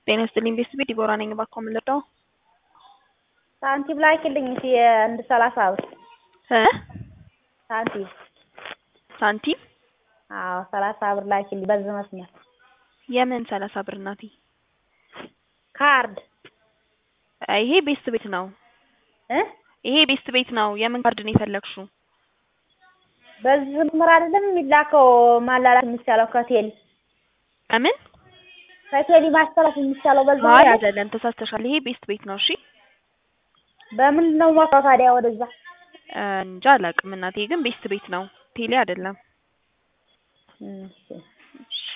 ጤና ይስጥልኝ ቤተሰቤ ዲቦራ ነኝ። እባክዎ ምን ልርዳው? ሳንቲም ላኪልኝ እስኪ አንድ ሰላሳ ብር እ ሳንቲም ሳንቲም አዎ ሰላሳ ብር ላኪልኝ በዚህ መስመር የምን ሰላሳ ብር እናቴ? ካርድ ይሄ ቤስት ቤት ነው። እ ይሄ ቤስት ቤት ነው። የምን ካርድ ነው የፈለግሽው? በዚህ መስመር አይደለም የሚላከው ማላላት የሚቻለው ከቴሌ ምን ከቴሌ ማስተላለፍ የሚቻለው በዛ አይ አይደለም፣ ተሳስተሻል። ይሄ ቤስት ቤት ነው። እሺ በምንድን ነው የምወስደው ታዲያ ወደዛ? እንጃ አላውቅም እናቴ፣ ግን ቤስት ቤት ነው። ቴሌ አይደለም። እሺ እሺ